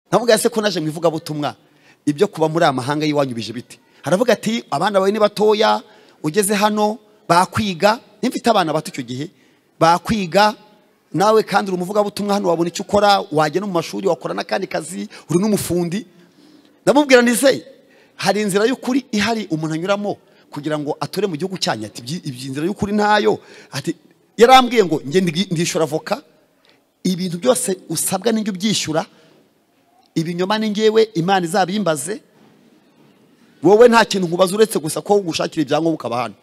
ntavuga se ko naje mu ivugabutumwa ibyo kuba muri amahanga y'iwanyu bije bite haravuga ati abana bawe ni batoya ugeze hano bakwiga nimba abana bato icyo gihe bakwiga nawe kandi uri umuvugabutumwa hano wabona icyo ukora wajya no mu mashuri wakora n'akandi kazi uri n'umufundi ndamubwira ndetse hari inzira y'ukuri ihari umuntu anyuramo kugira ngo atore mu gihugu cyanyu ati ibyi inzira y'ukuri ntayo ati yarambwiye ngo njye ndishyura avoka ibintu byose usabwa n'injye ubyishyura ibinyoma ni ngewe imana izabimbaze wowe nta kintu nkubaza uretse gusa ko ugushakira ibyangombwa ukaba hano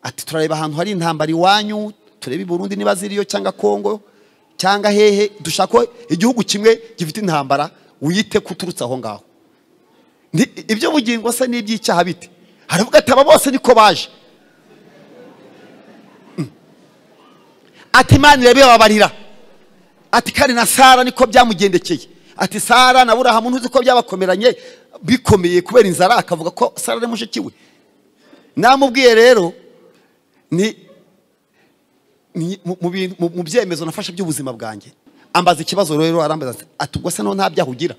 ati turareba ahantu hari intambara iwanyu turebe i Burundi niba ziriyo cyangwa kongo cyangwa hehe dushaka igihugu kimwe gifite intambara wiyite ko uturutse aho ngaho ibyo bugingo se n'iby'icyaha bite haravuga ati aba bose niko baje ati imana irebe babarira ati kandi na sara niko byamugendekeye ati sara na burahamu ntuzi ko byabakomeranye bikomeye kubera inzara akavuga ko sara ari mushiki we namubwiye rero ni mu byemezo nafashe by'ubuzima bwanjye ambaza ikibazo rero arambaza ati ubwo se nta byaha ugira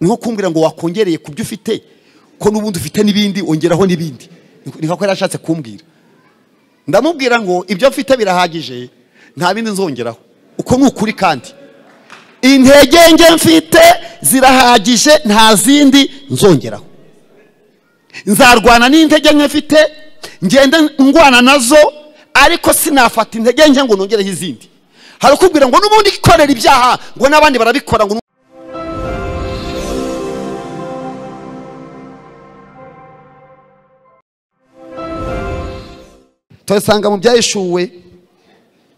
niho kumbwira ngo wakongereye ku byo ufite ko n'ubundi ufite n'ibindi ongeraho n'ibindi niko yari ashatse kumbwira ndamubwira ngo ibyo mfite birahagije nta bindi nzongeraho uko ni ukuri kandi intege nge mfite zirahagije nta zindi nzongeraho nzarwana n'intege nke mfite ngende ngwana nazo ariko sinafata intege nke ngo nongereho izindi harakubwira ngo n'ubundi ikorera ibyaha ngo n'abandi barabikora ngo turasanga mu byayishuwe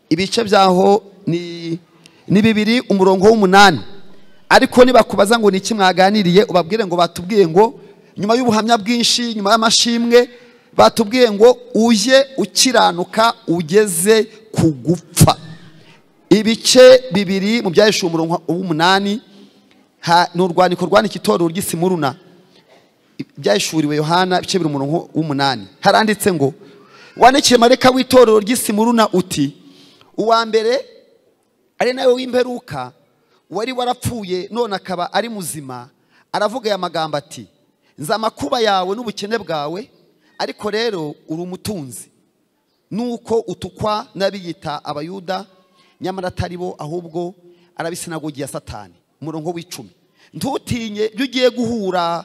ibice byaho ni bibiri umurongo w'umunani ariko nibakubaza ngo ni iki mwaganiriye ubabwire ngo batubwiye ngo nyuma y'ubuhamya bwinshi nyuma y'amashimwe batubwiye ngo ujye ukiranuka ugeze ku gupfa ibice bibiri mu byayishuwe umurongo w'umunani ni urwandiko rwandika itorero ry'isimuruna ibyayishuriwe yohana ibice bibiri umurongo w'umunani haranditse ngo wandikiye mareka w'itorero ry'isimuruna uti uwa mbere ari nawe w'imperuka wari warapfuye none akaba ari muzima aravuga aya magambo ati nzi amakuba yawe n'ubukene bwawe ariko rero uri umutunzi nuko utukwa n'abiyita abayuda nyamara atari bo ahubwo arabisinagogiye satani umurongo w'icumi ntutinye ibyo ugiye guhura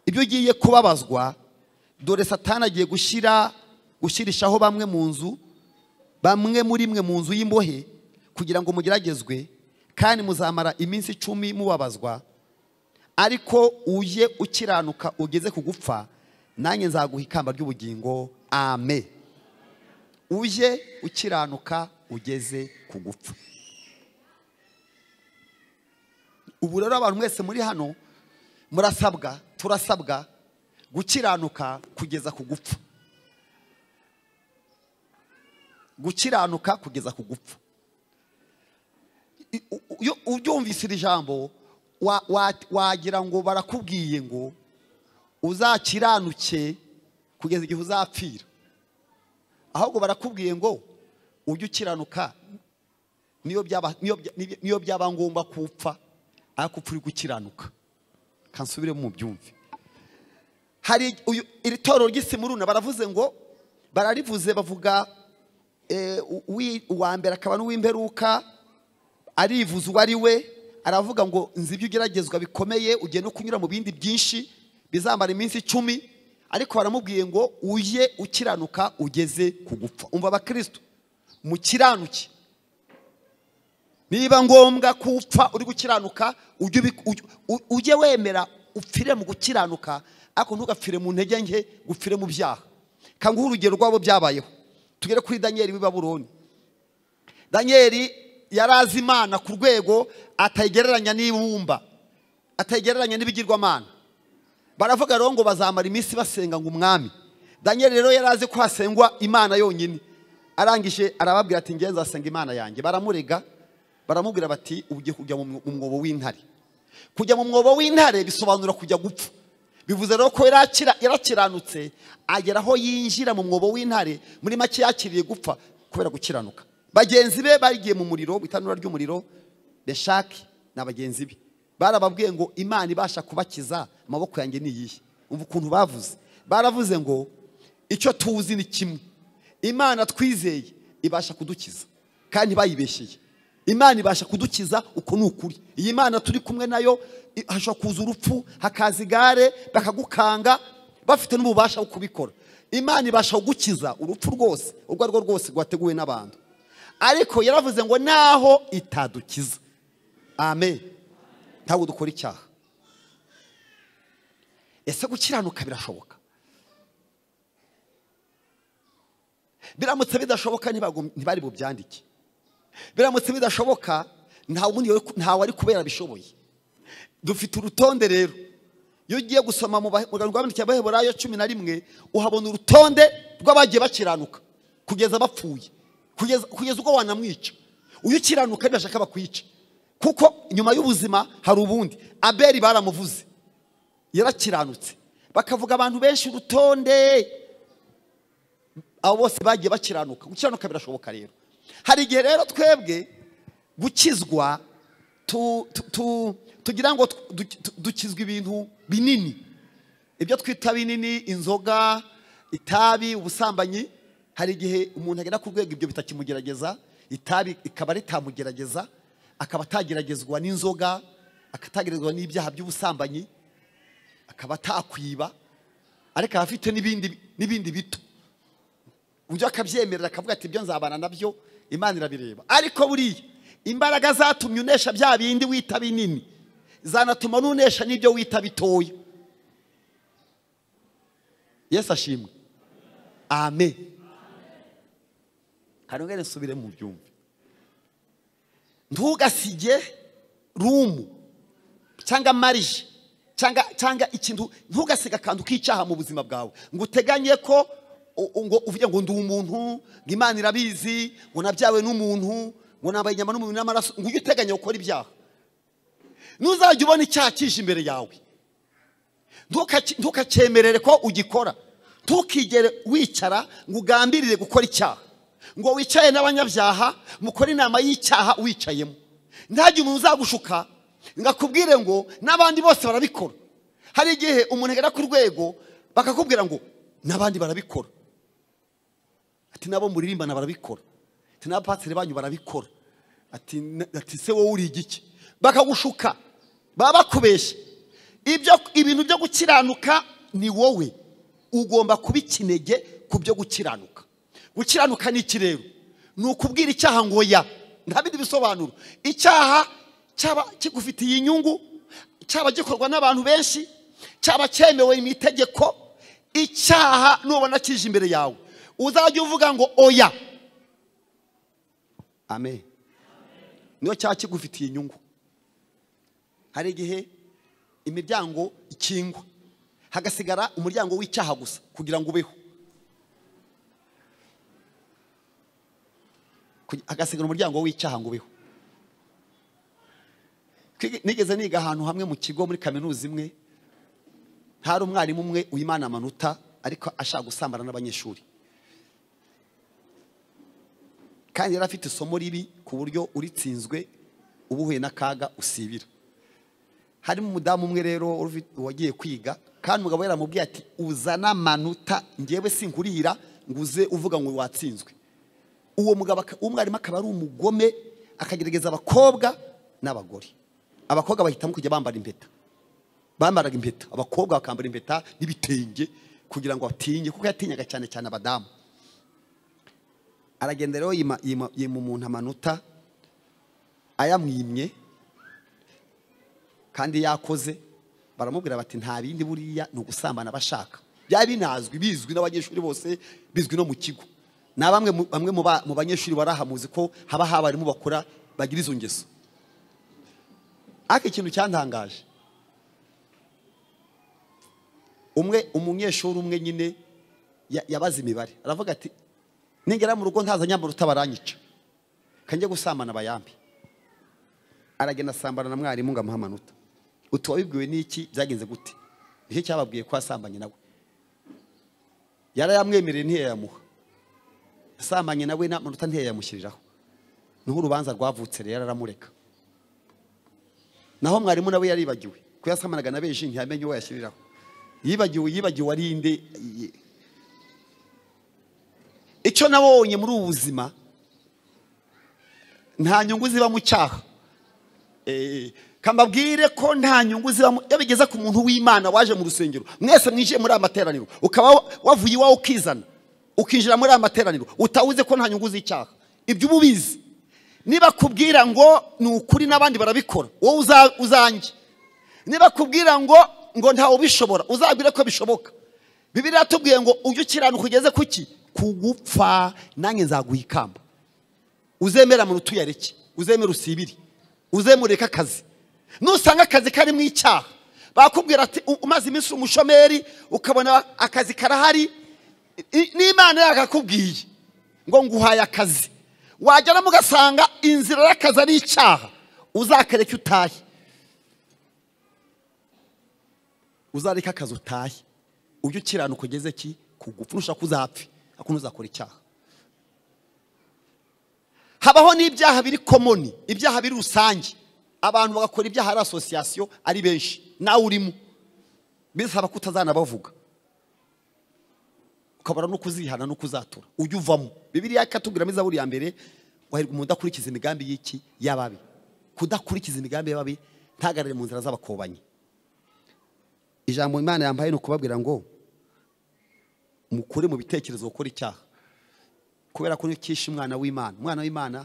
ibyo ugiye kubabazwa dore satani agiye gushyira gushyirishaho bamwe mu nzu bamwe muri mwe mu nzu y'imbohe kugira ngo mugeragezwe kandi muzamara iminsi icumi mubabazwa ariko ujye ukiranuka ugeze ku gupfa nanjye nzaguha ikamba ry'ubugingo ame ujye ukiranuka ugeze ku gupfa ubu rero abantu mwese muri hano murasabwa turasabwa gukiranuka kugeza ku gupfa gukiranuka kugeza ku gupfa iyo ubyumvise iri jambo wagira ngo barakubwiye ngo uzakiranuke kugeza igihe uzapfira ahubwo barakubwiye ngo ujye ukiranuka niyo byaba ngombwa kupfa ariko upfa uri gukiranuka kansubire mu byumve hari iri torero ry'isimuruna baravuze ngo bararivuze bavuga uwa mbere akaba n'uw'imperuka arivuza uwo ari we aravuga ngo nzi ibyo ugeragezwa bikomeye ugiye no kunyura mu bindi byinshi bizamara iminsi icumi ariko baramubwiye ngo ujye ukiranuka ugeze ku gupfa umva abakirisitu mukiranuke niba ngombwa ko upfa uri gukiranuka ujye wemera upfire mu gukiranuka ariko ntugapfire mu ntege nke gupfire mu byaha kanguhe urugero rwabo byabayeho tugere kuri daniel w'i baburoni daniel yari azi imana ku rwego atayigereranya n'ibumba atayigereranya n'ibigirwamana baravuga rero ngo bazamara iminsi basenga ngo umwami daniel rero yari azi ko hasengwa imana yonyine arangije arababwira ati ngenzi asenga imana yanjye baramurega baramubwira bati ugiye kujya mu mwobo w'intare kujya mu mwobo w'intare bisobanura kujya gupfa bivuze rero ko yarakiranutse agera aho yinjira mu mwobo w'intare muri make yakiriye gupfa kubera gukiranuka bagenzi be bagiye mu muriro mu itanura ry'umuriro reshaki ni abagenzi be barababwiye ngo imana ibasha kubakiza amaboko yanjye ni iyihe umva ukuntu bavuze baravuze ngo icyo tuzi ni kimwe imana twizeye ibasha kudukiza kandi bayibeshyeye imana ibasha kudukiza uko ni ukuri iyi mana turi kumwe nayo i- hashobora kuza urupfu hakaza igare bakagukanga bafite n'ububasha bwo kubikora imana ibasha kugukiza urupfu rwose urwo ari rwo rwose rwateguwe n'abantu ariko yaravuze ngo naho itadukiza amen ntabwo dukora icyaha ese gukiranuka birashoboka biramutse bidashoboka ntibagom- ntibari bubyandike biramutse bidashoboka nta wundi wari- ntawe ari kubera bishoboye dufite urutonde rero iyo ugiye gusoma mu Bahe- mu rwandiko rw'abaheburayo cumi na rimwe uhabona urutonde rw'abagiye bakiranuka kugeza bapfuye kugeza kugeza ubwo wanamwica uyu ukiranuka ntibashaka bakwica kuko nyuma y'ubuzima hari ubundi abeli baramuvuze yarakiranutse bakavuga abantu benshi urutonde abo bose bagiye bakiranuka gukiranuka birashoboka rero hari igihe rero twebwe gukizwa tu- tu- tu- tugira ngo tw- du- tu- dukizwa ibintu binini ibyo twita binini inzoga itabi ubusambanyi hari igihe umuntu agera ku rwego ibyo bitakimugerageza itabi ikaba ritamugerageza akaba atageragezwa n'inzoga akatageragezwa n'ibyaha by'ubusambanyi akaba atakwiba ariko aba afite n'ibindi n'ibindi bito uburyo akabyemerera akavuga ati ibyo nzabana nabyo imana irabireba ariko buriya imbaraga zatumye unesha bya bindi wita binini zanatuma nunesha n'ibyo wita bitoya yesu ashimwe amen kanongere nsubire mu byumve ntugasige rumu cyangwa marije cyangwa cyangwa ikintu ntugasige akantu k'icyaha mu buzima bwawe ngo uteganye ko u- u- ngo uvuge ngo ndi umuntu ngo imana irabizi ngo nabyawe n'umuntu ngo nambaye inyama n'umubiri n'amaraso ngo ujye uteganya gukora ibyaha ntuzajya ubona icyaha kije imbere yawe Ntukaki- ntukacyemerere ko ugikora ntukigere wicara ngo ugambirire gukora icyaha ngo wicare n'abanyabyaha mukore inama y'icyaha wicayemo ntagire umuntu uzagushuka ngo akubwire ngo n'abandi bose barabikora hari igihe umuntu agera ku rwego bakakubwira ngo n'abandi barabikora ati nabo muririmbana barabikora ati n'abapasiteri banyu barabikora ati "Na- ati se wowe uri igiki bakagushuka baba bakubeshya ibyo ibintu byo gukiranuka ni wowe ugomba kuba ikinege ku byo gukiranuka gukiranuka ni iki rero ni ukubwira icyaha ngo ya nta bindi bisobanuro icyaha cyaba kigufitiye inyungu cyaba gikorwa n'abantu benshi cyaba cyemewe mu itegeko icyaha nubona kije imbere yawe uzajya uvuga ngo oya amen niyo cyaha kigufitiye inyungu hari igihe imiryango ikingwa hagasigara umuryango w'icyaha gusa kugira ngo ubeho Kugi- hagasigara umuryango w'icyaha ngo ubeho Kwigi- nigeze niga ahantu hamwe mu kigo muri kaminuza imwe hari umwarimu umwe w'imana amanota ariko ashaka gusambana n'abanyeshuri kandi yari afite isomo ribi ku buryo uritsinzwe uba uhuye n'akaga usibira harimo umudamu umwe rero urufi- wagiye kwiga kandi umugabo yaramubwiye ati uzana amanota ngewe sinkurihira ngo uze uvuga ngo watsinzwe uwo mugabo aka- umwarimu akaba ari umugome akagerageza abakobwa n'abagore abakobwa bahitamo kujya bambara impeta bambaraga impeta abakobwa bakambara impeta n'ibitenge kugira ngo batinye kuko yatinyaga cyane cyane abadamu aragenda rero yima yima- yima umuntu amanota ayamwimye kandi yakoze baramubwira bati nta bindi buriya ni ugusambana bashaka byari binazwi bizwi n'abanyeshuri bose bizwi no mu kigo na bamwe mu- bamwe mu ba- mu banyeshuri barahamuzi ko haba habarimu bakora bagira izo ngeso ariko ikintu cyantangaje umwe umunyeshuri umwe nyine ya- yabaze imibare aravuga ati ningera mu rugo ntazanye amaruta baranyica kanjye gusambana bayambi aragenda asambana na mwarimu ngo amuhe amanota utu wabibwiwe n'iki byagenze gute nicyo cyababwiye ko asambanye nawe yarayamwemereye ntiyayamuha asambanye nawe n'amanota ntiyayamushyiriraho niho urubanza rwavutse rero aramureka naho mwarimu nawe yaribagiwe kuyasamanaga na benshi ntiyamenye uwo yashyiriraho yibagiwe yibagiwe ari inde ye. icyo nabonye muri ubu buzima nta nyungu ziba mu cyaha Eh, kambabwire ko nta nyungu zibamo iyo bigeze ku muntu w'imana waje mu rusengero mwese mwinjiye muri aya materaniro ukaba wavuye iwawe ukizana ukinjira muri aya materaniro utawuze ko nta nyungu z'icyaha ibyo uba ubizi niba kubwira ngo ni ukuri n'abandi barabikora wowe uza- uzange niba kubwira ngo ngo ntawe ubishobora uzabwire ko bishoboka bibiri yatubwiye ngo ujye ukiranuka ugeze ku ki ku gupfa nanjye nzaguha ikamba uzemera muntu utuyareke uzemera usibiri uzemureka akazi nusanga akazi karimo icyaha bakubwira ati "U- umaze iminsi uri umushomeri ukabona akazi karahari i- n'imana yagakubwiye ngo nguhaye akazi wageramo ugasanga inzira y'akazi ari icyaha uzakareka utahe uzareka akazi utahe ujye ukiranuka ugeze ki ku gupfa ntushaka uzapfe ariko ntuzakora icyaha habaho n'ibyaha biri komoni ibyaha biri rusange abantu bagakora ibyaha ari asosiyasiyo ari benshi nawe urimo bisaba ko utazanabavuga ukabona no kuzihana no kuzatura ujye uvamo bibiriya ikatubwiramo izaburi ya mbere wahirwa umuntu udakurikiza imigambi y'iki y'ababi kudakurikiza imigambi y'ababi ntagarare mu nzira z'abakobanyi ijambo imana yambaye ni ukubabwira ngo mukure mu bitekerezo gukora icyaha kubera ko niyo cyishe umwana w'imana umwana w'imana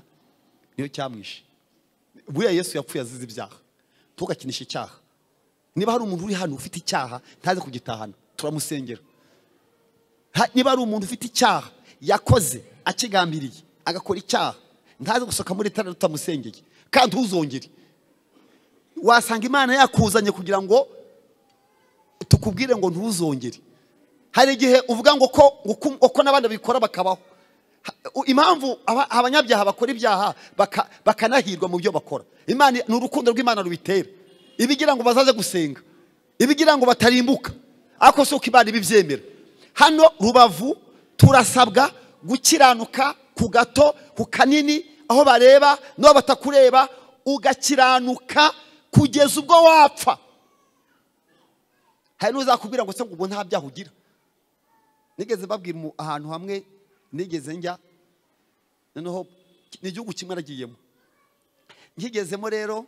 niyo cyamwishe buriya yesu yapfuye azize ibyaha tugakinisha icyaha niba hari umuntu uri hano ufite icyaha ntaze kugitahana turamusengera Ha- niba hari umuntu ufite icyaha yakoze akigambiriye agakora icyaha ntaze gusohoka muri tara tutamusengeye kandi ntuzongere wasanga imana yakuzanye kugira ngo tukubwire ngo ntuzongere hari igihe uvuga ngo ko uko- uko n'abandi babikora bakabaho Ha- u- impamvu aba- abanyabyaha bakora ibyaha baka- bakanahirwa mu byo bakora imana ni urukundo rw'imana rubitera ibigira ngo bazaze gusenga ibigira ngo batarimbuka ariko si uko imana ibibyemera hano rubavu turasabwa gukiranuka ku gato ku kanini aho bareba n'aho batakureba ugakiranuka kugeza ubwo wapfa hari n'uzakubwira ngo se ngo ubu nta byaha ugira nigeze babwira mu- ahantu hamwe nigeze njya noneho ni igihugu kimwe nagiyemo nkigezemo rero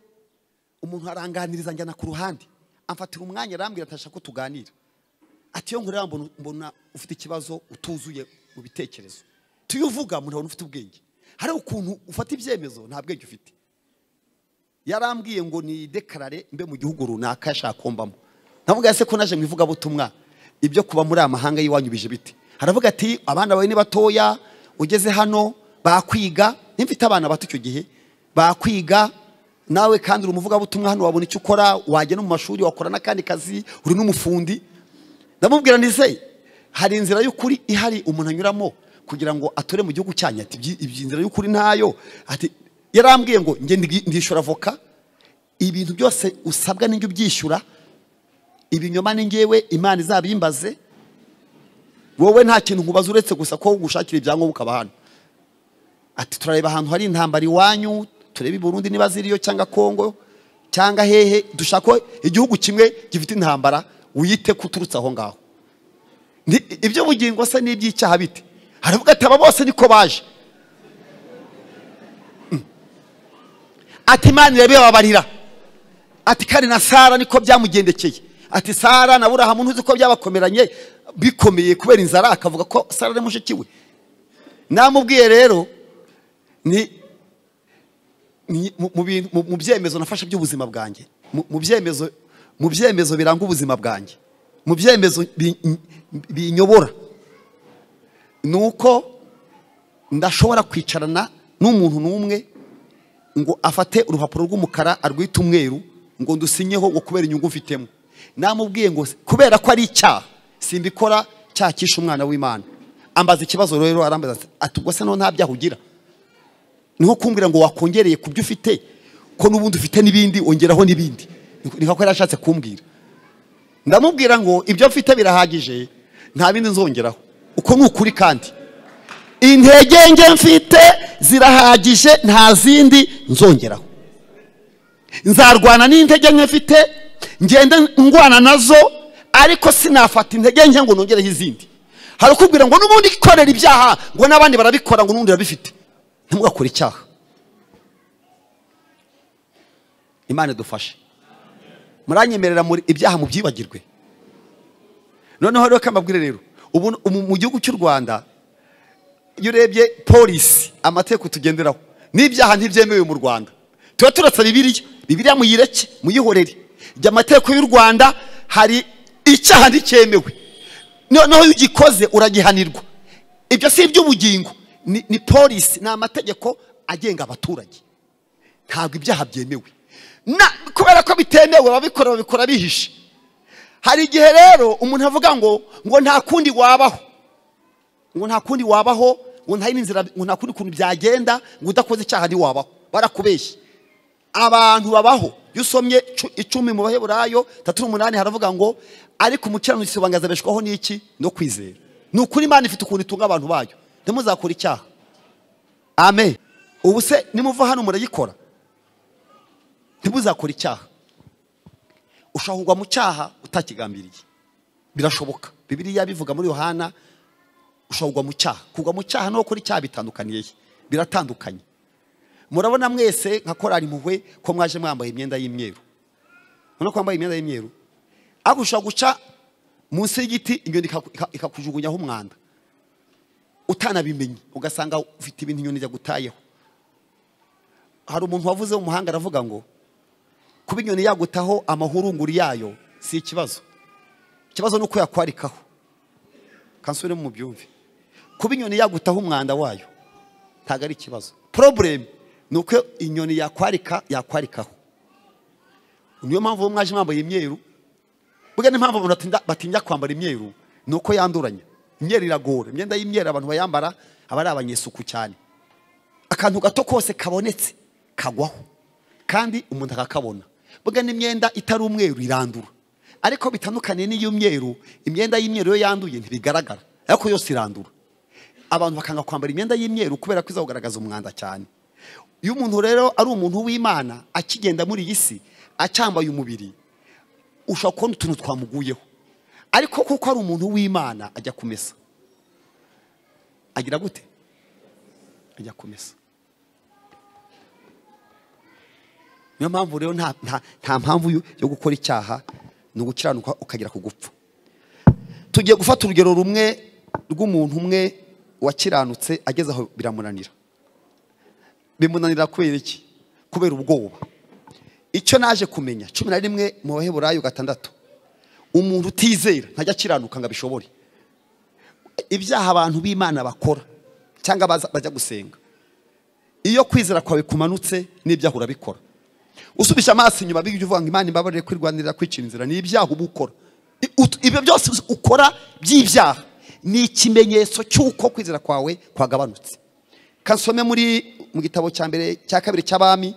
umuntu aranganiriza njyana ku ruhande amfatira umwanya arambwira ati ashaka ko tuganira ati iyo nkureba mbona- mbona ufite ikibazo utuzuye mu bitekerezo tuyo uvuga umuntu abona ufite ubwenge hari ukuntu ufata ibyemezo nta bwenge ufite yarambwiye ngo ni dekarare mbe mu gihugu runaka yashaka kumbamo navuga ese ko naje mu ivugabutumwa ibyo kuba muri aya mahanga y'iwanyu bije bite haravuga ati abana bawe ni batoya ugeze hano bakwiga nimfite abana bato icyo gihe bakwiga nawe kandi uri umuvugabutumwa hano wabona icyo ukora wajya no mu mashuri wakora n'akandi kazi uri n'umufundi ndamubwira ndi se hari inzira y'ukuri ihari umuntu anyuramo kugira ngo atore mu gihugu cyanyu ati "Ibyi- ibyi inzira y'ukuri ntayo ati yarambwiye ngo njye ndi- ndishyura avoka ibintu byose usabwa n'injye ubyishyura ibinyoma ni ngewe imana izabimbaze wowe nta kintu nkubaza uretse gusa ko ugushakira ibyangombwa ukaba hano ati turareba ahantu hari intambara iwanyu turebe i burundi niba ziriyo cyangwa kongo cyangwa hehe dushaka ko igihugu kimwe gifite intambara wiyite ko uturutse aho ngaho Ni- iby'ubugingo se n'iby'icyaha bite haravuga ati aba bose niko baje Mm. ati imana irabibabarira ati kandi na sara niko byamugendekeye ati sara na burahamu ntuzi ko byabakomeranye bikomeye kubera inzara akavuga ko sara ari mushiki we namubwiye rero ni ni- mu- mu bintu- mu- mu byemezo nafashe by'ubuzima bwanjye mu mu byemezo mu byemezo biranga ubuzima bwanjye mu byemezo bi- binyobora ni uko ndashobora kwicarana n'umuntu n'umwe ngo afate urupapuro rw'umukara arwite umweru ngo ndusinyeho ngo kubera inyungu mfitemo namubwiye ngo kubera ko ari icyaha simbikora cyakisha umwana w'imana ambaza ikibazo rero arambaza ati ati ubwo se naho nta byaha ugira niho kumbwira ngo wakongereye ku byo ufite ko n'ubundi ufite n'ibindi ongeraho n'ibindi niko yari ashatse kumbwira ndamubwira ngo ibyo mfite birahagije nta bindi nzongeraho uko ni ukuri kandi intege nge mfite zirahagije nta zindi nzongeraho nzarwana n'intege nke mfite ngende ngwana nazo ariko sinafata intege nke ngo nongereho izindi hari ukubwira ngo n'ubundi ikorera ibyaha ngo n'abandi barabikora ngo n'ubundi arabifite ntimugakore icyaha imana idufashe muranyemerera muri ibyaha mu byibagirwe noneho rero kambabwire rero ubu ubu mu gihugu cy'u rwanda iyo urebye polisi amategeko tugenderaho n'ibyaha ntibyemewe mu rwanda tuba turasa bibiriya bibiriya muyireke muyihorere igihe amategeko y'u rwanda hari icyaha nticyemewe noneho iyo ugikoze uragihanirwa ibyo si iby'ubugingo ni ni polisi ni amategeko agenga abaturage ntabwo ibyaha byemewe na kubera ko bitemewe ababikora babikora bihishe hari igihe rero umuntu avuga ngo ngo nta kundi wabaho ngo nta kundi wabaho ngo nta yindi nzira ngo nta kundi kuntu byagenda ngo udakoze icyaha ntiwabaho barakubeshya abantu babaho iyo usomye cu- icumi mu baheburayo tatu n'umunani haravuga ngo ariko umukiranutsi bangazabeshwaho n'iki no kwizera ni ukuri imana ifite ukuntu itunga abantu bayo ntimuzakore icyaha amen ubu se nimuva hano murayikora ntimuzakore icyaha ushobora kugwa mu cyaha utakigambiriye birashoboka bibiliya bivuga muri yohana ushobora kugwa mu cyaha kugwa mu cyaha no gukora icyaha bitandukaniye he? biratandukanye murabona mwese nka korari impuhwe ko mwaje mwambaye imyenda y'imyeru urabona ko wambaye imyenda y'imyeru ariko ushobora guca munsi y'igiti inyoni ikaku- ika- ikakujugunyaho umwanda utanabimenye ugasanga ufite ibintu inyoni yagutayeho hari umuntu wavuze mu muhanga aravuga ngo kuba inyoni yagutaho amahurunguru yayo si ikibazo ikibazo ni uko yakwarikaho kansubiremo mu byumve kuba inyoni yagutaho umwanda wayo ntabwo ari ikibazo poroburemu ni uko inyoni yakwarika yakwarikaho niyo mpamvu mwaje mwambaye imyeru burya n'impamvu abantu batinda- batinya kwambara imyeru ni uko yanduranya imyeru iragora imyenda y'imyeru abantu bayambara aba ari abanyesuku cyane akantu gato kose kabonetse kagwaho kandi umuntu akakabona burya n'imyenda itari umweru irandura ariko bitandukaniye n'iy'umweru imyenda y'imyeru iyo yanduye ntibigaragara ariko yose irandura abantu bakanga kwambara imyenda y'imyeru kubera ko iza kugaragaza umwanda cyane iyo umuntu rero ari umuntu w'imana akigenda muri iyi si acyambaye umubiri ushobora kubona utuntu twamuguyeho ariko kuko ari umuntu w'imana ajya kumesa agira gute ajya kumesa niyo mpamvu rero nta, nta, nta mpamvu yo- yo gukora icyaha ni ugukiranuka ukagera ku gupfa tugiye gufata urugero rumwe rw'umuntu umwe wakiranutse ageze aho biramunanira bimunanira kubera iki kubera ubwoba icyo naje kumenya cumi na rimwe mu baheburayo gatandatu umuntu utizera ntajya akiranuka ngo abishobore ibyaha abantu b'imana bakora cyangwa baza- bajya gusenga iyo kwizera kwawe kumanutse n'ibyaha urabikora usubije amaso inyuma bijya uvuga ngo imana imbabarire kwirwanirira kwicira inzira ni ibyaha uba ukora I- ut- ibyo byose us- ukora by'ibyaha ni ikimenyetso cy'uko kwizera kwawe kwagabanutse kasome muri mu gitabo cya mbere cya kabiri cy'abami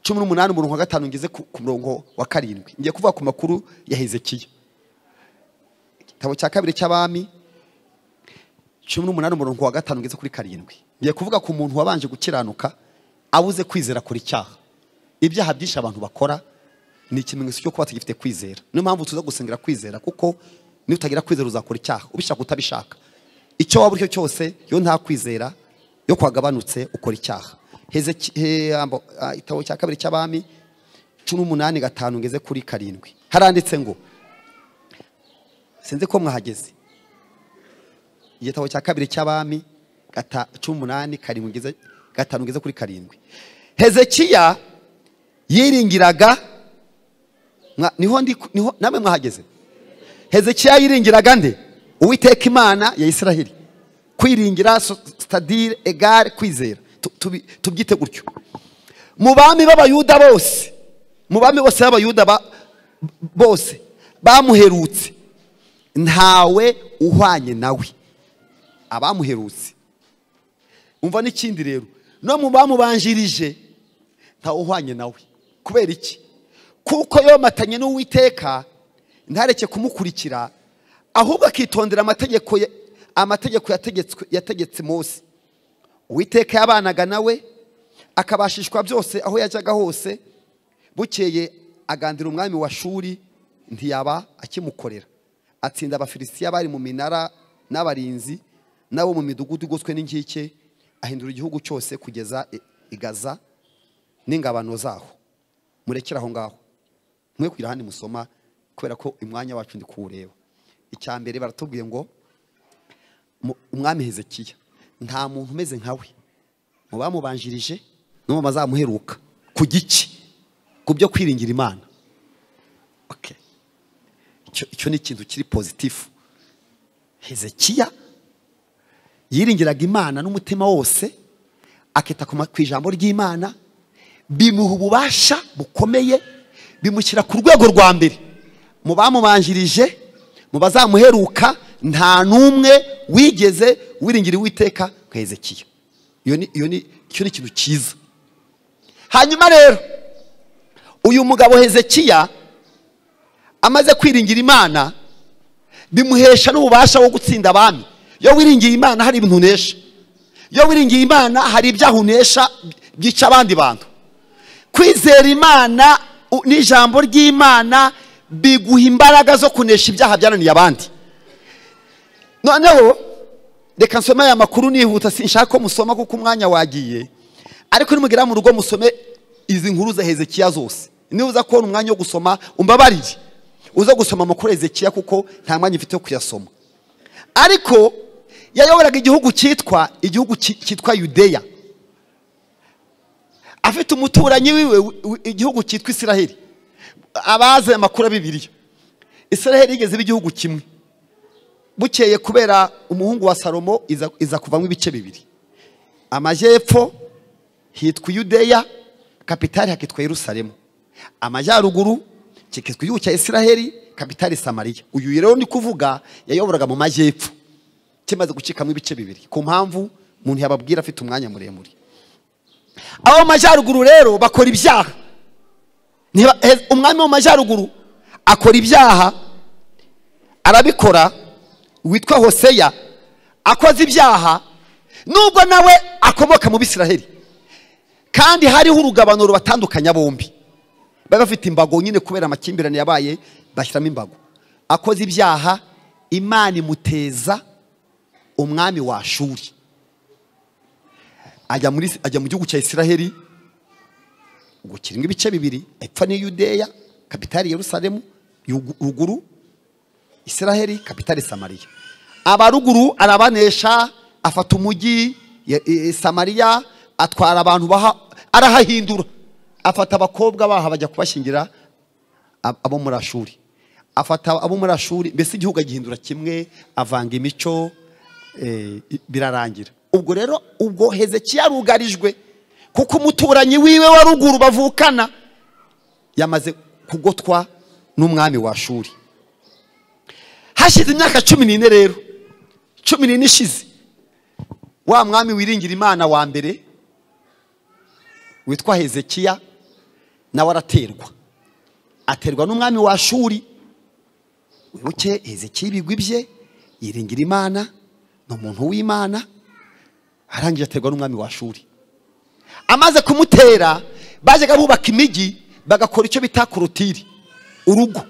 cumi n'umunani umurongo wa gatanu ngeze ku ku murongo wa karindwi ngiye kuvuga ku makuru ya hezekiya igitabo cya kabiri cy'abami cumi n'umunani umurongo wa gatanu ugeze kuri karindwi ngiye kuvuga ku muntu wabanje gukiranuka abuze kwizera kuri icyaha ibyaha byinshi abantu bakora ni ikimenyetso cyo kuba tugifite kwizera niyo mpamvu tuza gusengera kwizera kuko niba utagira kwizera uzakora icyaha ubishaka utabishaka icyo waba uri cyo cyose iyo nta kwizera yo kwagabanutse ukora icyaha Hezeki- he- ambo- ah, igitabo cya kabiri cy'abami cumi n'umunani gatanu ngeze kuri karindwi haranditse ngo sinzi ko mwahageze igitabo cya kabiri cy'abami gata- cumi n'umunani karindwi ngeze- gatanu ngeze kuri karindwi hezekiya yiringiraga mwa- niho ndi niho namwe mwahageze hezekiya yiringiraga nde uwiteka imana ya isiraheli kwiringira so- sitadire egare kwizera Tu- tubi- tubyite gutyo mu bami b'abayuda bose mu bami bose b'abayuda ba- bose bamuherutse ntawe uhwanye nawe abamuherutse umva n'ikindi rero no mu bamubanjirije ntawe uhwanye nawe kubera iki kuko yomatanye n'uwiteka ntareke kumukurikira ahubwo akitondera amategeko ye- amategeko yategetswe- yategetse mose uwiteka yabanaga nawe akabashishwa byose aho yajyaga hose bukeye agandira umwami wa shuri ntiyaba akimukorera atsinda abafilisitiya bari mu minara n'abarinzi n'abo mu midugudu igoswe n'inkike ahindura igihugu cyose kugeza i- i Gaza n'ingabano zaho murekere aho ngaho mwe kugira ahandi musoma kubera ko umwanya wacu ndi kuwureba icya mbere baratubwiye ngo mu- umwami hezekiya nta muntu umeze nkawe mu bamubanjirije no mu bazamuheruka ku giki ku byo kwiringira imana Okay. Icyo- icyo ni ikintu kiri pozitifu hezekiya yiringiraga imana n'umutima wose akita ku ma- ku ijambo ry'imana bimuha ububasha bukomeye bimushyira ku rwego rwa mbere mu bamubanjirije mu bazamuheruka nta n'umwe wigeze wiringira uwiteka nka hezekiya iyo ni iyo ni icyo ni ikintu cyiza hanyuma rero uyu mugabo hezekiya amaze kwiringira imana bimuhesha n'ububasha wo gutsinda abami iyo wiringiye imana hari ibintu unesha iyo wiringiye imana hari ibyaha unesha byica abandi bantu kwizera imana u- n'ijambo ry'imana biguha imbaraga zo kunesha ibyaha byananiye abandi noneho reka nsome aya makuru nihuta sinshaka ko musoma kuko umwanya wagiye ariko nimugera mu rugo musome izi nkuru za hezekiya zose niba uza kubona umwanya wo gusoma umbabarire uza gusoma amakuru ya hezekiya kuko nta mwanya ufite wo kuyasoma ariko yayoboraga igihugu cyitwa igihugu ki- cyitwa yudeya afite umuturanyi wiwe wi- wi- igihugu cyitwa isiraheli abazi aya makuru ya bibiliya isiraheli yigeze iba igihugu kimwe bukeye kubera umuhungu wa salomo iza, iza kuvamo ibice bibiri amajyepfo hitwa yudeya kapitali hakitwa yerusalemu amajyaruguru kikitwa igihugu cya isiraheli kapitali samariya uyu rero ni kuvuga yayoboraga mu majyepfo kimaze gucikamo ibice bibiri ku mpamvu umuntu yababwira afite umwanya muremure abo mu majyaruguru rero bakora ibyaha Ntiba- he- umwami wo mu majyaruguru akora ibyaha arabikora witwa hoseya akoze ibyaha nubwo nawe akomoka mu bisiraheli kandi hariho urugabano rubatandukanya bombi bari bafite imbago nyine kubera amakimbirane yabaye bashyiramo imbago akoze ibyaha imana imuteza umwami wa shuri ajya muri ajya mu gihugu cya isiraheli gukirwa ibice bibiri epfo ni yudeya kapitali yerusalemu yugu- ruguru isiraheli kapitali samariya abaruguru arabanesha afata umujyi ya- i- i- samariya atwara abantu baha arahahindura afata abakobwa baha bajya kubashyingira ab- abo muri ashuri afata abo muri ashuri mbese igihugu agihindura kimwe avanga imico eh, i- birarangira ubwo rero ubwo hezekiya arugarijwe kuko umuturanyi wiwe wa ruguru bavukana yamaze kugotwa n'umwami wa shuri hashize imyaka cumi n'ine rero cumi n'ine ishize wa mwami wiringira imana wa mbere witwa hezekiya nawe araterwa aterwa n'umwami wa shuri wibuke hezekiya ibigwi bye yiringira imana ni umuntu w'imana arangije aterwa n'umwami wa shuri amaze kumutera bajyaga bubaka imijyi bagakora icyo bita korotiri urugo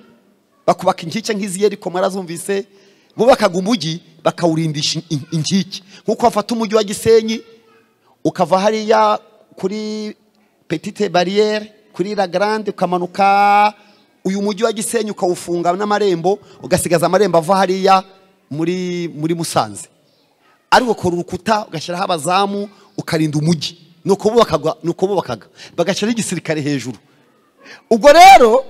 bakubaka inkike nk'izi ariko mwarazumvise bubakaga umujyi bakawurindisha in- in- inkike nk'uko wafata umujyi wa gisenyi ukava hariya kuri petite bariyeri kuri la grande ukamanuka uyu mujyi wa gisenyi ukawufunga n'amarembo ugasigaza amarembo ava hariya muri muri musanze ariko ukora urukuta ugashyiraho abazamu ukarinda umujyi ni uko bubakaga- ni uko bubakaga bagashyiraho igisirikare hejuru ubwo rero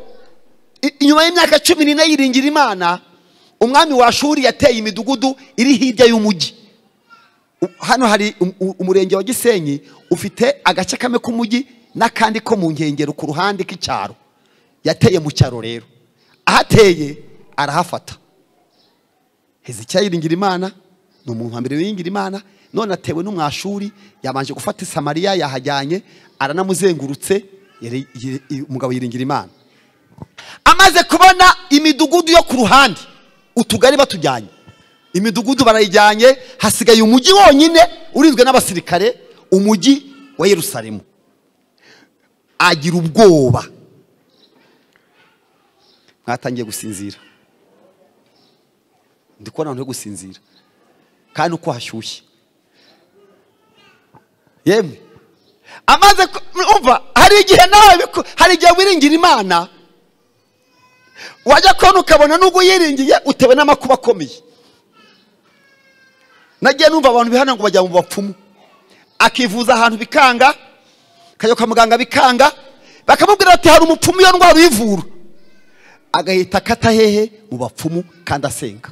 i- inyuma y'imyaka cumi n'ine yiringira imana umwami wa shuri yateye imidugudu iri hirya y'umujyi U- hano hari um- u- umurenge wa gisenyi ufite agace kamwe k'umujyi n'akandi ko mu nkengero ku ruhande k'icyaro yateye mu cyaro rero ahateye arahafata hezekiya yiringira imana ni umuntu wa mbere wiringira imana none atewe n'umwashuri yabanje gufata i samariya yahajyanye aranamuzengurutse yari- yiri- i- umugabo yiringira imana amaze kubona imidugudu yo ku ruhande utugari batujyanye imidugudu barayijyanye hasigaye umujyi wonyine urinzwe n'abasirikare umujyi wa yerusalemu agira ubwoba mwatangiye gusinzira ndi kubona abantu yo gusinzira kandi uko hashyushye yemwe amaze ku- umva hari igihe nawe biku- hari igihe wiringira imana wajya kubona ukabona n'ubwo uyiringiye utewe n'amakuba akomeye nagiye numva abantu bihana ngo bajya mu bapfumu akivuza ahantu bikanga akajya kwa muganga bikanga bakamubwira bati hari umupfumu iyo ndwara uyivura agahita akata hehe mu bapfumu kandi asenga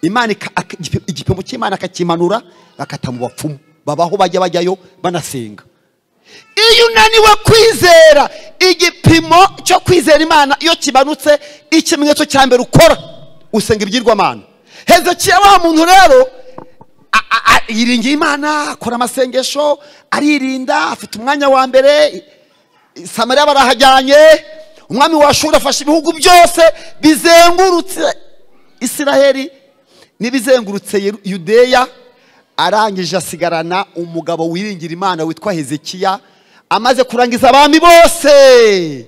imana ika- ak- igipi- igipimo cy'imana akakimanura bakata mu bapfumu babaho bajya bajyayo banasenga iyo unaniwe kwizera igipimo cyo kwizera imana iyo kimanutse ikimenyetso cya mbere ukora usenga ibyirwamana hezekiya wa muntu rero a- a- a- yiringiye imana akora amasengesho aririnda afite umwanya wa mbere samariya barahajyanye umwami wa shuri afashe ibihugu byose bizengurutse isiraheli n'ibizengurutse Yeru- yudeya arangije asigarana umugabo wiringira imana witwa hezekiya amaze kurangiza abami bose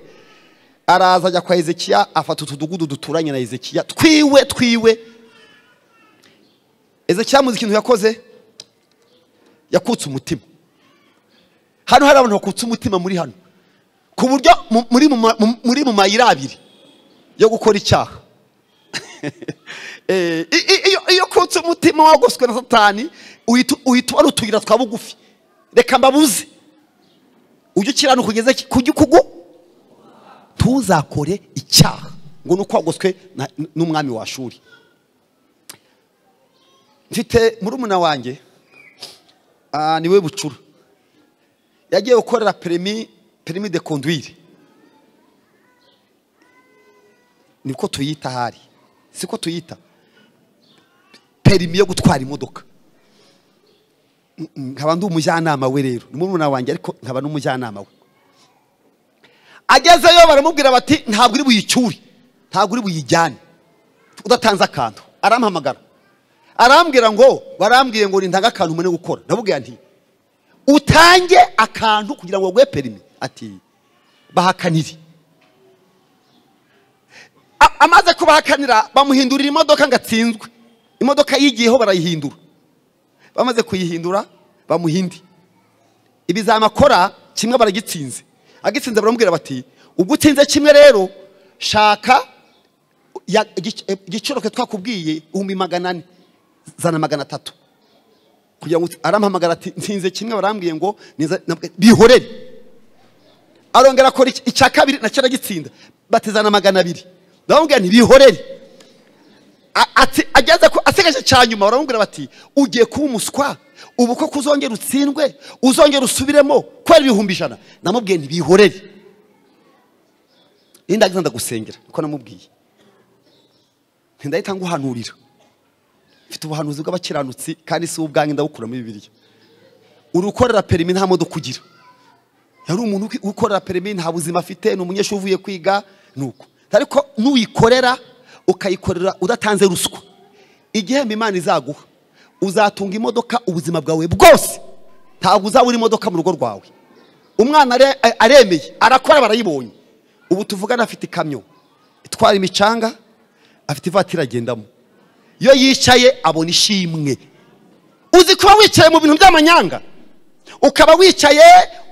araza ajya kwa hezekiya afata utudugudu duturanye na hezekiya twiwe twiwe hezekiya muzi ikintu yakoze yakutse umutima hano hari abantu bakutse umutima muri hano ku buryo mu- muri mu ma- mu- muri mu mayira abiri yo gukora icyaha Eh, i- i- iyo- iyo kutse umutima wagoswe na satani uhita uhita ubona utuyira twa bugufi reka mbabuze ujye ukiranuka ugeze ki- ku gikugu ntuzakore icyaha ngo ni uko wagoswe na- n'umwami wa shuri mfite murumuna wanjye ah, niwe bucura yagiye gukorera perimi perimi de conduire niko tuyita ahari siko tuyita perimi yo gutwara imodoka Mm, mm, nkaba ndi umujyanama we rero ni murumuna wanjye ariko nkaba n'umujyanama we agezeyo baramubwira bati ntabwo uri buyicyure ntabwo uri buyijyane udatanze akantu arampamagara arambwira ngo barambwiye ngo nintange akantu mbone gukora ndabubwira nti utange akantu kugira ngo baguhe perimi ati bahakanire A- amaze kubahakanira bamuhindurira imodoka ngo atsinzwe imodoka yigiyeho barayihindura bamaze kuyihindura bamuha indi ibizami akora kimwe baragitsinze agitsinze baramubwira bati ubwo utsinze kimwe rero shaka ya- igic- eh, igiciro ke twakubwiye ibihumbi magana ane zana magana atatu kugira ngo uti- arampamagara ati nsinze kimwe barambwiye ngo niza- nabwe- bihorere arongera akora ic- icya kabiri nacyo aragitsinda batizana magana abiri ndababwira nti bihorere A- ati- ageze ku asigaje cya nyuma baramubwira bati ugiye kuba umuswa ubu ko kuzongera utsindwe uzongera usubiremo kubera ibihumbi ijana namubwiye ntibihorere iyo ndagize ndagusengera niko namubwiye ntindahita nguhanurira mfite ubuhanuzi bw'abakiranutsi kandi si ubwanjye ndabukuramo bibiliya uri ukorera perimi nta modoka ugira yari umuntu uki- ukorera perimi nta buzima afite ni umunyeshuri uvuye kwiga ni uko ariko n'uyikorera ukayikorera udatanze ruswa igihembo imana izaguha uzatunga imodoka ubuzima bwawe bwose ntabwo uzabura imodoka mu rugo rwawe umwana are- a- aremeye arakora barayibonye ubu tuvugana afite ikamyo itwara imicanga afite ivatiri agendamo iyo yicaye abona ishimwe uzi kuba wicaye mu bintu by'amanyanga ukaba wicaye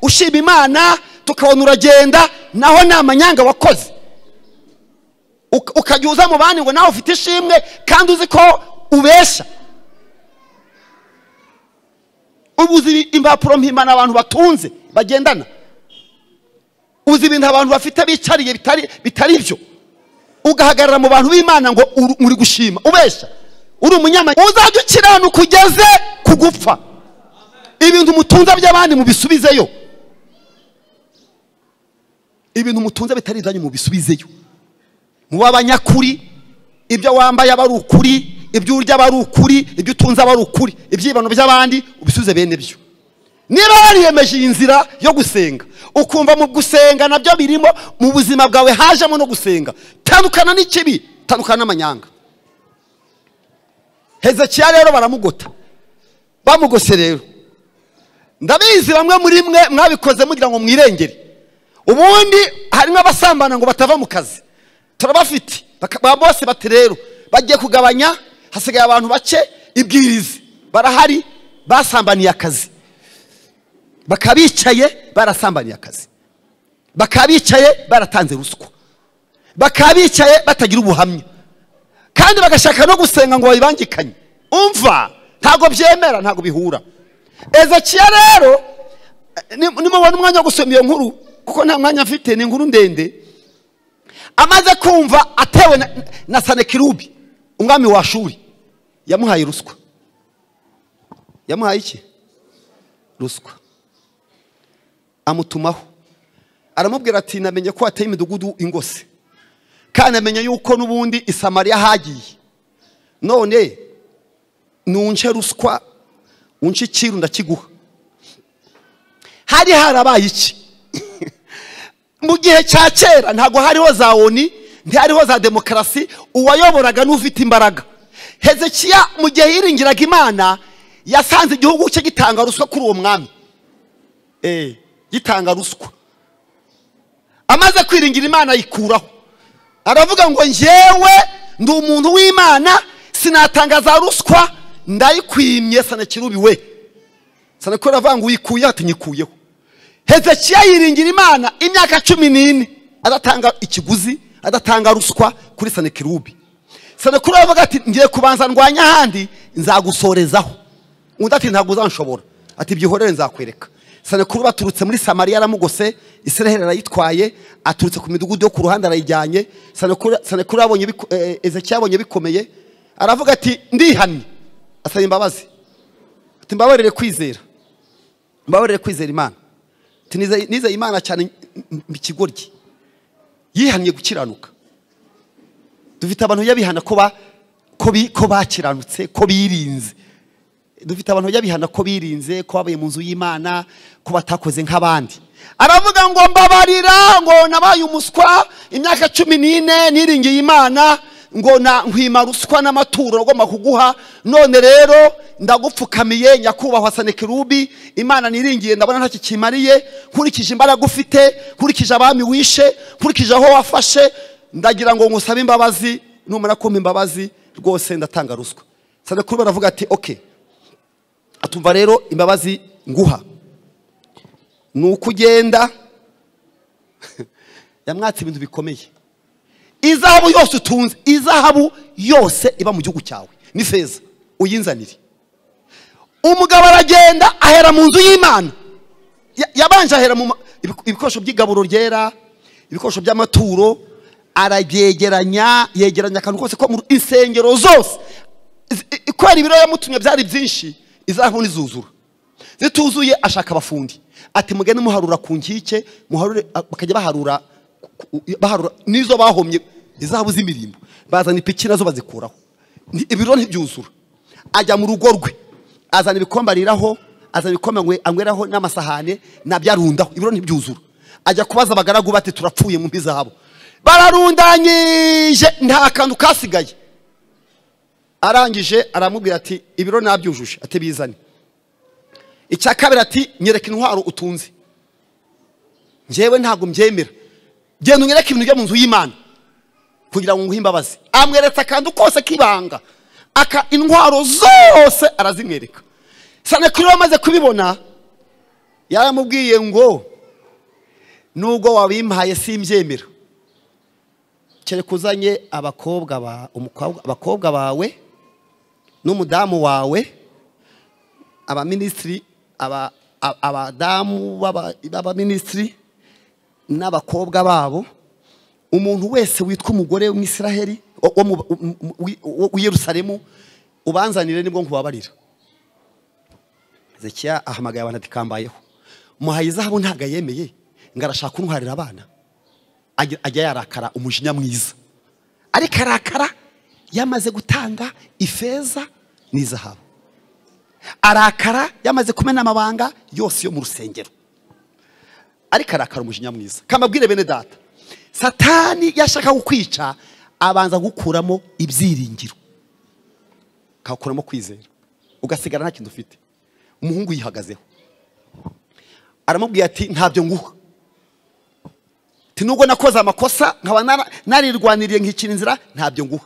ushima imana tukabona uragenda naho ni amanyanga wakoze Uka- ukajya uza mu bandi ngo nawe ufite ishimwe kandi uzi ko ubesha ubu uzi impapuro mpimbano abantu batunze bagendana uzi ibintu abantu bafite bicariye bitari bitari byo ugahagarara mu bantu b'imana ngo uri- uri gushima ubesha uri umunyamahanga uzajya ukiranuka ugeze ku gupfa ibintu mutunze by'abandi mubisubizeyo ibintu mutunze bitari ibyanyu mubisubizeyo muba abanyakuri ibyo wambaye aba ari ukuri ibyo urya aba ari ukuri ibyo utunze aba ari ukuri ibyibano by'abandi ubisubize bene byo niba wariyemeje iyi nzira yo gusenga ukumva mu gusenga nabyo birimo mu buzima bwawe hajemo no gusenga tandukana n'ikibi tandukana n'amanyanga hezekiya rero baramugota bamugose rero ndabizi bamwe muri mwe mwabikoze mugira ngo mwirengere ubundi harimo abasambana ngo batava mu kazi turabafite Baka- ba bose bati rero bagiye kugabanya hasigaye abantu bake ibwirize barahari basambaniye akazi bakaba bicaye barasambaniye akazi bakaba bicaye baratanze ruswa bakaba bicaye batagira ubuhamya kandi bagashaka no gusenga ngo babibangikanye umva ntabwo byemera ntabwo bihura ezekiya rero eh, ni- nimubona umwanya wo gusoma iyo nkuru kuko nta mwanya mfite ni inkuru ndende amaze kumva atewe na, na sanekirubi umwami wa shuri yamuhaye ruswa yamuhaye iki ruswa amutumaho aramubwira ati namenye ko wateye imidugudu ingose kandi amenye yuko n'ubundi i samariya hagiye none nunce ruswa unce ikiru ndakiguha hari harabaye iki mu gihe cya kera ntabwo hariho za oni ntihariho za demokarasi uwayoboraga n'ufite imbaraga hezekiya mu gihe yiringiraga imana yasanze igihugu cye gitanga ruswa kuri uwo mwami Eh, gitanga ruswa amaze kwiringira imana ayikuraho aravuga ngo njyewe ndi umuntu w'imana sinatangaza ruswa ndayikwimye sanakirubi we sanakora avuga ngo uyikuyeho ati nyikuyeho hezekiya yiringira imana imyaka cumi n'ine adatanga ikiguzi adatanga ruswa kuri sanekirubi sanakura aravuga ati ngiye kubanza ndwanya ahandi nzagusorezaho undi ati ntabwo uzanshobora ati byihorere nzakwereka sanakuru baturutse muri samariya aramugose israheli arayitwaye aturutse ku midugudu yo ku ruhande arayijyanye sanakuru Sanakuru yabonye biku- eh, ezekiya yabonye bikomeye aravuga ati ndihannye asaba imbabazi ati mbabarire kwizera mbabarire kwizera imana ati "Nize- nizeye imana cyane ikigoryi yihannye gukiranuka dufite abantu bajya bihana ko ba- ko bi- ko bakiranutse ko birinze dufite abantu bajya bihana ko birinze ko babaye mu nzu y'imana ko batakoze nk'abandi aravuga ngo mbabarira ngo nabaye umuswa imyaka cumi n'ine niringiye imana ngo na nkwima ruswa n'amaturo agomba kuguha none rero ndagupfukamiye nyakubahwa sanekirubi imana niringiye ndabona ntacyo kimariye nkurikije imbaraga ufite nkurikije abami wishe nkurikije aho wafashe ndagira ngo ngusabe imbabazi numara kumpa imbabazi rwose ndatanga ruswa sanekuru baravuga ati okay atumva rero imbabazi nguha ni uko ugenda yamwatse ibintu bikomeye izahabu yose utunze izahabu yose iba mu gihugu cyawe ni feza uyinzanire umugabo aragenda ahera mu nzu y'imana Ya- yabanje ahera mu ma- ibiku- ibikoresho by'igaburo ryera ibikoresho by'amaturo arabyegeranya yegeranya akantu kose ko mu insengero zose Izi- i- kubera ibiro yamutumye byari byinshi izahabu ntizuzura zituzuye ashaka abafundi ati mugende muharura ku nkike muharure a- bakajya baharura ku- ku- baharura n'izo bahomye izahabu z'imirimbo bazana ipiki nazo bazikuraho Nti- ibiro ntibyuzura ajya mu rugo rwe azana ibikombe ariraho azana ibikombe angwe- anyweraho n'amasahane nabyo arundaho ibiro ntibyuzura ajya kubaza abagaragu bati turapfuye mu mpi zabo bararundanyije nta kantu kasigaye arangije aramubwira ati ibiro nabyujuje ati bizane icya kabiri ati nyereka intwaro utunze njyewe ntabwo mbyemera genda unyereke ibintu byo mu nzu y'imana kugira ngo nguhe imbabazi amweretse akantu kose k'ibanga aka intwaro zose arazimwereka sanekuru amaze kubibona yaramubwiye ngo nubwo wabimpaye simbyemera kereka uzanye abakobwa ba umukobwa abakobwa bawe n'umudamu wawe abaminisitiri aba- a- abadamu b'aba- b'abaminisitiri n'abakobwa babo umuntu wese witwa umugore w'umwisiraheli wo- wo mu- mu- mu- wi- wo- w'i yerusalemu ubanzanire nibwo nkubabarira hezekiya ahamagaye abantu ati kambayeho muhaye izahabu ntabwo ayemeye ngo arashaka kuntwarira abana ajya ajya yarakara umujinya mwiza ariko arakara yamaze gutanga ifeza n'izahabu arakara yamaze kumena amabanga yose yo mu rusengero ariko arakara umujinya mwiza kamabwire bene data satani yashaka kukwica abanza gukuramo ibyiringiro akakuramo kwizera ugasigara nta kintu ufite umuhungu yihagazeho aramubwira ati ntabyo nguha ati nubwo nakoze amakosa nkaba nara- narirwaniriye nkicira inzira ntabyo nguha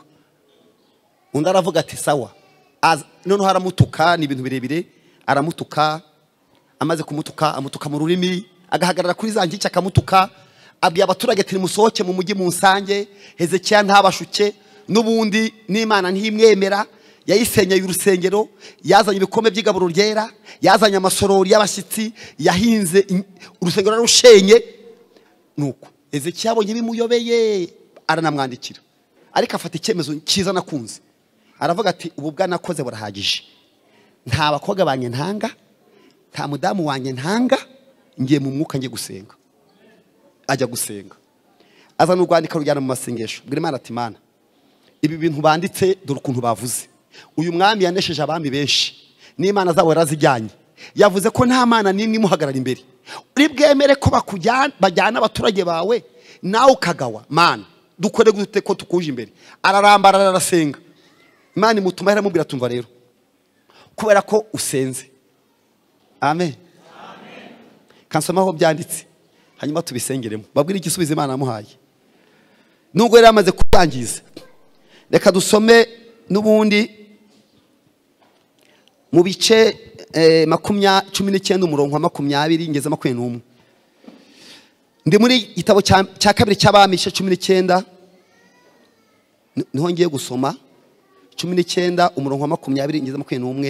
undi aravuga ati sawa Aza- noneho aramutuka ni ibintu birebire aramutuka amaze kumutuka amutuka mu rurimi agahagarara kuri za nkike akamutuka abwira abaturage ati nimusohoke mu mujyi mu nsange hezekiya ntabashuke n'ubundi n'imana ntiyimwemera yayisenyeye urusengero yazanye ibikombe by'igaburo ryera yazanye amasorori y'abashyitsi yahinze in- urusengero yarushenye nuko hezekiya abonye bimuyobeye aranamwandikira ariko afata icyemezo cyiza nakunze aravuga ati ubu bwanakoze burahagije nta bakobwa banjye ntanga nta mudamu wanjye ntanga ngiye mu mwuka ngiye gusenga ajya gusenga azana urwandiko rujyana mu masengesho bwira imana ati mana ibi bintu banditse dore ukuntu bavuze uyu mwami yanesheje abami benshi n'imana zabo yarazijyanye yavuze ko nta mana n'imwe imuhagarara imbere uri bwemere ko bakujyana bajyana abaturage bawe nawe ukagawa mana dukore gute ko tukuje imbere ararambara ararasenga imana imutuma iramubwira tumva rero kubera ko usenze amen kansoma aho byanditse hanyuma tubisengeremo babwire igisubizo imana yamuhaye nubwo yari yamaze kurangiza reka dusome n'ubundi mu bice eh, makumya cumi n'icyenda umurongo wa makumyabiri ngeze makumyabiri n'umwe ndi muri igitabo cya cya kabiri cy'abami igice cumi n'icyenda ni- niho ngiye gusoma cumi n'icyenda umurongo wa makumyabiri ngeze makumyabiri n'umwe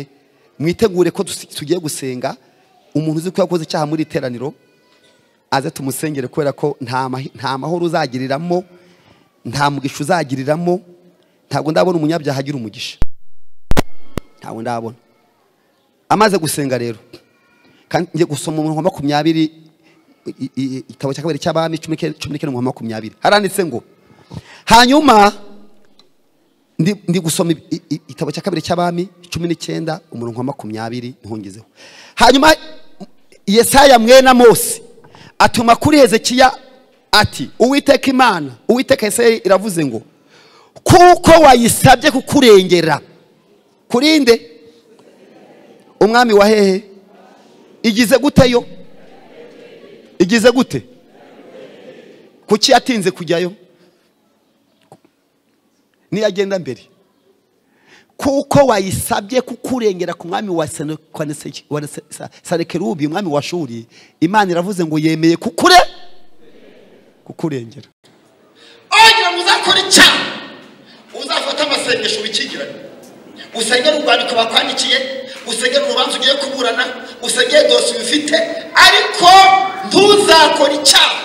mwitegure ko tusi- tugiye gusenga umuntu uzi ko yakoze icyaha muri iri teraniro aze tumusengere kubera ko nta mahi- nta mahoro uzagiriramo nta mugisha uzagiriramo ntabwo ndabona umunyabyaha agira umugisha ntabwo ndabona amaze gusenga rero kandi ngiye gusoma umurongo wa makumyabiri i- i- igitabo cya kabiri cy'abami cumi n'icyenda- cumi n'icyenda umurongo wa makumyabiri haranditse ngo hanyuma ndi ndi gusoma i- i- i- igitabo cya kabiri cy'abami cumi n'icyenda umurongo wa makumyabiri ntungizeho hanyuma yesaya mwena mose atuma kuri hezekiya ati uwiteka imana uwiteka yesaya iravuze ngo kuko wayisabye kukurengera kurinde umwami wa hehe igize gute yo igize gute kuki yatinze kujyayo niyagenda mbere kuko wayisabye kukurengera ku mwami wa Sene- kwa Nese- wa Nese- Sa- sanekerubi umwami wa shuri imana iravuze ngo yemeye kukure kukurengera wagira ngo uzakore icyaha uzafata amasengesho wikingirane usengere urwandiko bakwandikiye usengere urubanza ugiye kuburana usengere dosiye ufite ariko ntuzakore icyaha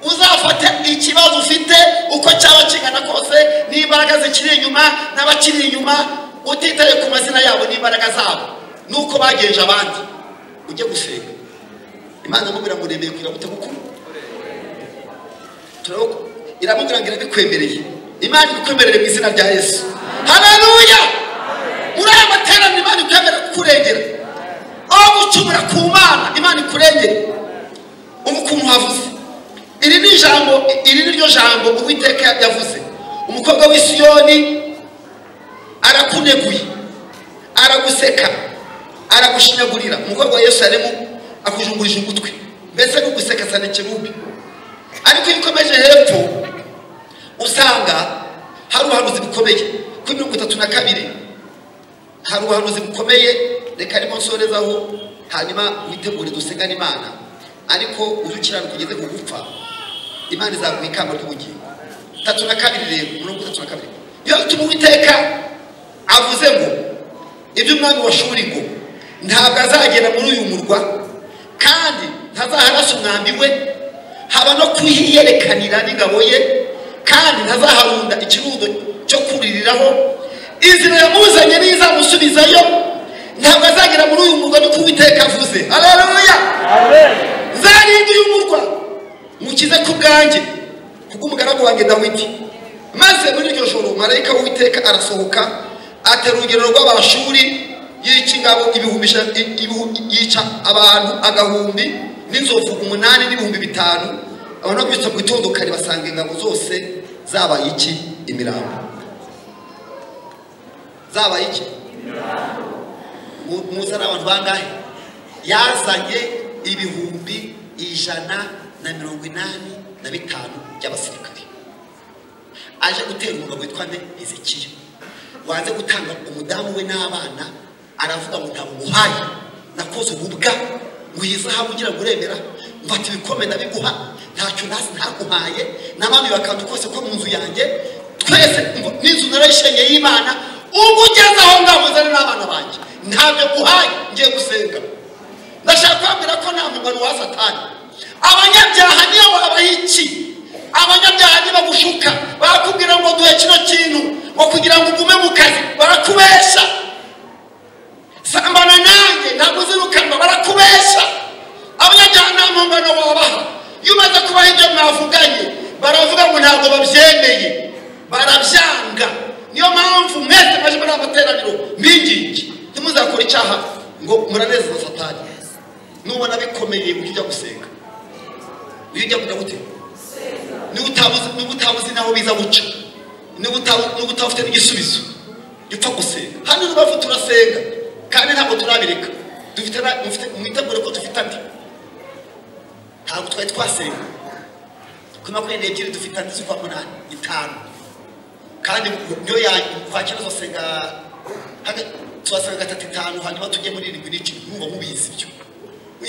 uzafate ikibazo ufite uko cyaba kingana kose n'imbaraga zikiri inyuma n'abakiri inyuma utitaye ku mazina yabo n'imbaraga zabo n'uko bagenje abandi ujye gusenga imana iramubwira ngo uremeye kugira ngo utamukuru turabona iramubwira ngo irabikwemereye imana ibikwemerere mu izina rya yesu haleluya muri aya materaniro imana ikwemerera kukurengera aho gucumura ku mana imana ikurengere ubu ukuntu havuze iri ni ijambo iri ni ryo jambo uwiteka yavuze umukobwa w'i Siyoni arakuneguye araguseka aragushinyagurira umukobwa wa yerusalemu akujungurije ugutwi mbese n'uguseka cyane kerubi ariko iyo ukomeje hepfo usanga hari ubuhanuzi bukomeye kuri mirongo itatu na kabiri hari ubuhanuzi bukomeye reka arimo nsorezaho hanyuma witegure dusengane imana ariko uzukiranuka ugeze ku gupfa imana izaguha ikamba ry'ubugingo tatu na kabiri rero mirongo itatu na kabiri niyo bituma uwiteka avuze ngo iby'umwami wa shuri ngo ntabwo azagera muri uyu murwa kandi ntazaharasa umwambi we haba no kuhiyerekanira n'ingabo ye kandi ntazaharunda ikirundo cyo kuririraho inzira yamuzanye n'izamusubizayo ntabwo azagera muri uyu murwa niko uwiteka avuze aleluya nzarinda uyu murwa mukize ku bwanjye kubw'umugaragu wanjye dawidi maze muri iryo joro marayika w'uwiteka arasohoka atera urugero rw'abashuri yica ingabo ibihumbi ijana- i- ibihu- yica abantu agahumbi n'inzovu umunani n'ibihumbi bitanu abantu babyutse mu gitondo kare basanga ingabo zose zabaye iki imirambo zabaye iki Mu- muzi ari abantu bangahe yazanye ibihumbi ijana na mirongo inani na bitanu by'abasirikare aje gutera umugabo witwa nde ezekiya waze gutanga umudamu we n'abana aravuga ngo ntabwo umuhaye nakoze ububwa ngo iyi saha ugira ngo uremera mfata ibikombe ndabiguha ntacyo nasi ntaguhaye n'abandi bakanda kose ko mu nzu yanjye twese ngo n'inzu narayishenye y'imana ubwo ugeze aho ngaho uzane n'abana banjye ntabyo guhaye ngiye gusenga ndashaka kubabwira ko nta muntu wa satani abanyabyaha niyo wabaye iki abanyabyaha ntibagushuka barakubwira ngo duhe kino kintu ngo kugira ngo ugume mu kazi barakubesha sambana nanjye ntabwo uzirukanwa barakubesha abanyabyaha nta mpungano wabaha iyo umaze kubaha ibyo mwavuganye baravuga ngo ntabwo babyemeye barabyanga niyo mpamvu mwese mwaje muri amateraniro mbingiki ntimuzakore icyaha ngo muranezeza satani nubona bikomeye ujye ujya gusenga ujye ujya kujya gutera niba utabuze n'aho biza guca niba utafite n'igisubizo gipfa gusenga hano rubavu turasenga kandi ntabwo turabireka dufite mwitegure ko dufite andi ntabwo twari twasenga kuri makumyabiri n'ebyiri dufite andi z'ukwa munani itanu kandi niyo yakwakira tuzasenga turasenga gatatu itanu hanyuma tujye muri irindwi n'icumi mwumva mubizi ibyo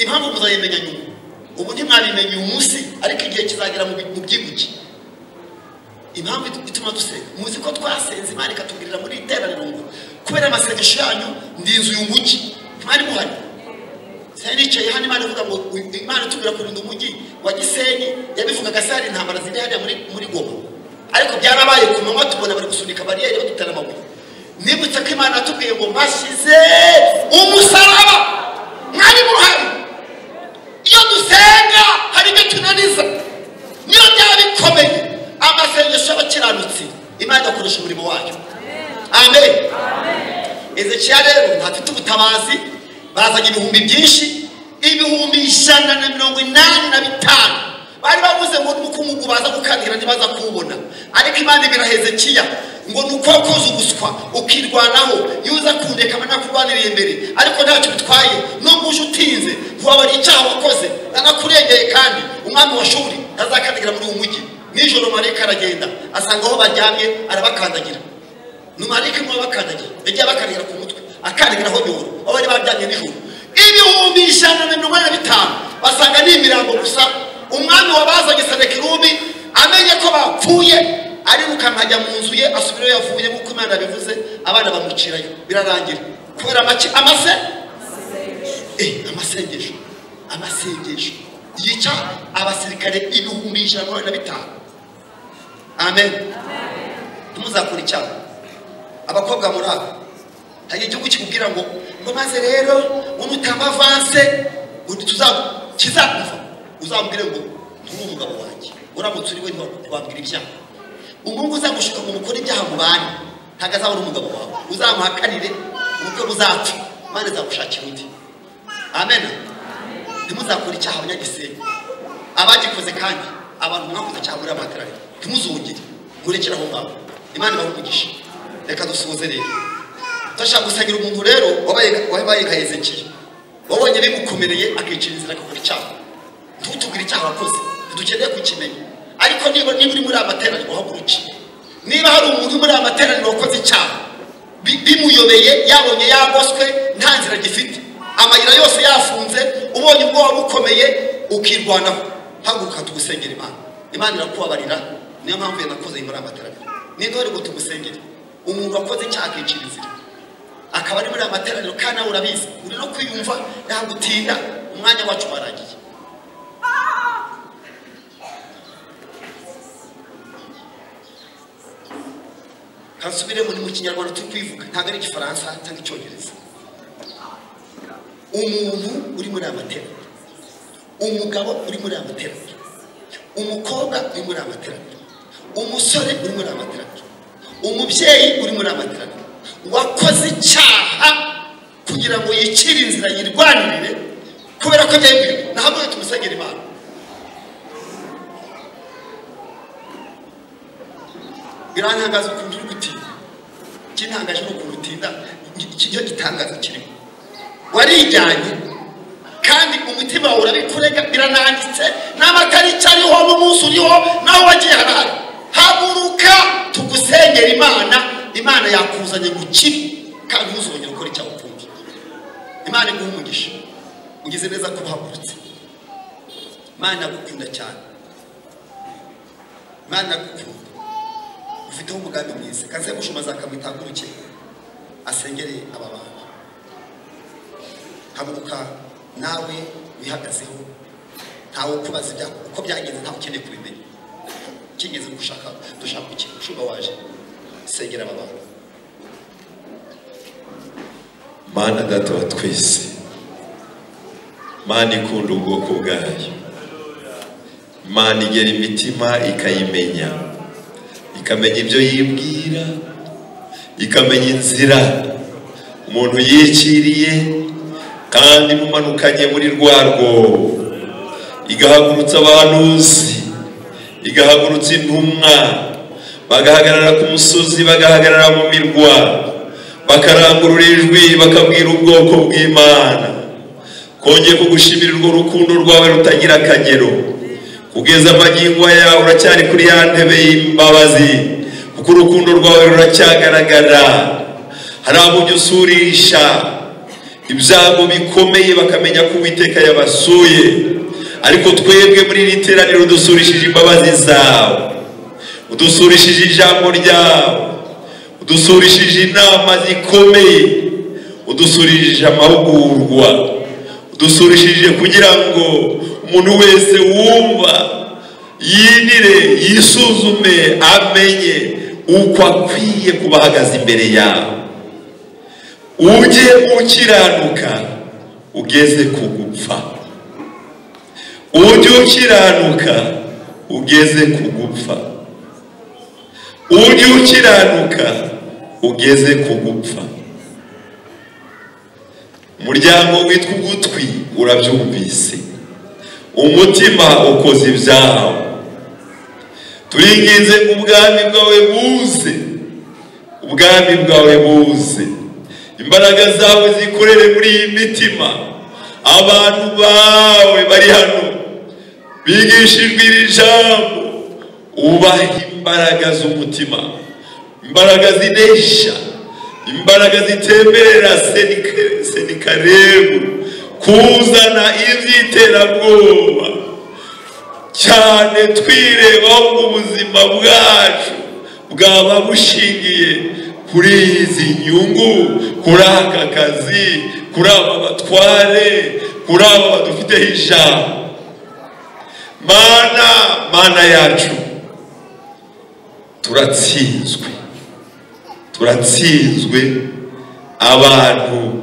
impamvu muzayimenya nyuma ubu ntimwabimenye uyu munsi ariko igihe kizagera mu byibuke impamvu ituma dusenga muzi ko twasenze imana ikatubwirira muri iteraniro ngo kubera amasengesho yanyu ndi inzu y'umugi ntimwari muhari sari nicaye hano imana ivuga ngo imana itubwira kurinda umujyi wa gisenyi yabivugaga se hari intambara ziri hariya muri goma ariko byarabaye ku manywa tubona bari gusunika bariyeri badutera amabuye nibutse ko imana yatubwiye ngo mbashyize umusaraba mwari muhari iyo dusenga hari ibyo tunaniza niyo byaba bikomeye amasengesho y'abakiranutsi imana igakoresha umurimo wayo amen ezekiya rero ntafite ubutabazi bazanye ibihumbi byinshi ibihumbi ijana na mirongo inani na bitanu bari bavuze ngo n'umukungugu baza gukanira ntibaza kuwubona ariko imana ibira hezekiya ngo ni uko wakoze ubuswa ukirwanaho iyo uza kundeka mba nakurwaniriye imbere ariko ntacyo bitwaye nubwo uje utinze ntiwabara icyaha wakoze nanakurengeye kandi umwami wa shuri ntazakandagira muri uwo mujyi nijoro marika aragenda asanga aho baryamye arabakandagira ni marika imwe abakandagira yagiye abakandagira ku mutwe akandagira aho nyoro aho bari baryamye nijoro ibihumbi ijana na mirongo ine na bitanu basanga ni imirambo gusa umwami wabazanye senekirumi amenye ko bapfuye arirukanka ajya mu nzu ye asubirayo yavuye nk'uko imana yabivuze abana bamucirayo birarangira kubera amase amasengesho amasengesho yica abasirikare ibihumbi ijana na bitanu amen ntimuzakure icyaha abakobwa muri aba hari igihugu kikubwira ngo ngo maze rero unutanga avanse kizakuva uzambwire ngo nturi umugabo wanjye uramutse uri we ntiwabwira ibyaha umuhungu uzagushuka ngo mukore ibyaha mu bandi ntabwo azabona umugabo wawe uzamuhakanire ubukwe buzapfa imana izagushakira undi amen ntimuzakore icyaha abanyagisenyi abagikoze kandi abantu mwakoze cyangwa muri amateraniro ntimuzongere murekere aho ngaho imana ibahumugishe reka dusuhuze rero turashaka gusangira umuntu rero wabaye nka hezekiya wabonye bimukomereye akicira inzira agakora icyaha ntutubwire icyaha wakoze ntidukeneye kukimenya ariko niba niba uri muri amateraniro uhaguruke niba hari umuntu muri amateraniro wakoze icyaha bimuyobeye yabonye yagoswe nta nzira gifite amayira yose yafunze ubonye ubwoba bukomeye ukirwanaho haguruka tugusengera imana imana irakubabarira niyo mpamvu yanakoze muri amateraniro n'intore ngo tugusengere umuntu wakoze icyaha akicira inzira akaba ari muri amateraniro kandi nawe urabizi uri no kwiyumva ntabwo utinda umwanya wacu warangiye kansubiremo ni mu kinyarwanda turi kwivuga ntabwo ari igifaransa cyangwa icyongereza umuntu uri muri amateraniro umugabo uri muri amateraniro umukobwa uri muri amateraniro umusore uri muri amateraniro umubyeyi uri muri amateraniro wakoze icyaha kugira ngo yicire inzira yirwanirire kubera ko byemewe ntabwo tumusengera imana birantangaza ukuntu uri gutinda ikintangaje ni ukuntu utinda iki cyo gitangaza kirimo warijyanye kandi umutima wawe urabikurega birananditse n'amatara icyo ariho n'umunsi uriho naho wagiye harahari haguruka tugusengera imana imana yakuzanye gukira kandi ntuzongere gukora icyaha ukundi imana iguha umugisha ugize neza ko uhagurutse imana iragukunda cyane imana iragukunda ufiteho umugambi mwiza kaze gushumaza akamutaguruke asengereye aba bantu haguruka nawe wihagazeho ntawe kubaza ibya- uko byagenze ntawe ukeneye kubimenya kigeze gushaka dushaka iki ushumba waje sengera aba bantu mana data wa twese mana ikunda ubwoko bwayo imana igera imitima ikayimenya ikamenya ibyo yibwira ikamenya inzira umuntu yiciriye kandi mumanukanye muri rwa rwobo igahagurutsa abahanuzi igahagurutsa intumwa bagahagarara ku musozi bagahagarara mu mirwa bakarangurura ijwi bakabwira ubwoko bw'imana kongeye kugushimira urwo rukundo rwawe rutagira akagero kugeza amagingo yawe uracyari kuri ya ntebe y'imbabazi kuko urukundo rwawe ruracyagaragara hari abo ujya usurisha ibyago bikomeye bakamenya ko uwiteka yabasuye ariko twebwe muri iri teraniro dusurishije imbabazi zawe udusurishije ijambo ryawe udusurishije inama zikomeye udusurishije amahugurwa udusurishije kugira ngo umuntu wese wumva yinire yisuzume amenye uko akwiye kuba ahagaze imbere yawe ujye ukiranuka ugeze ku gupfa ujye ukiranuka ugeze ku gupfa ujye ukiranuka ugeze ku gupfa umuryango witwa ugutwi urabyumvise umutima ukoze ibyaha turinginze ubwami bwawe buze ubwami bwawe buze imbaraga zawe zikorere muri iyi mitima abantu bawe bari hano bigishijwe iri jambo ubahe imbaraga z'umutima imbaraga zinesha imbaraga zitemberera senika- senikarebu kuzana iby'iterabwoba cyane twirebaho ngo ubuzima bwacu bwaba bushingiye kuri izi nyungu kuri aka kazi kuri aba batware kuri aba badufiteho ijambo mana mana yacu turatsinzwe turatsinzwe abantu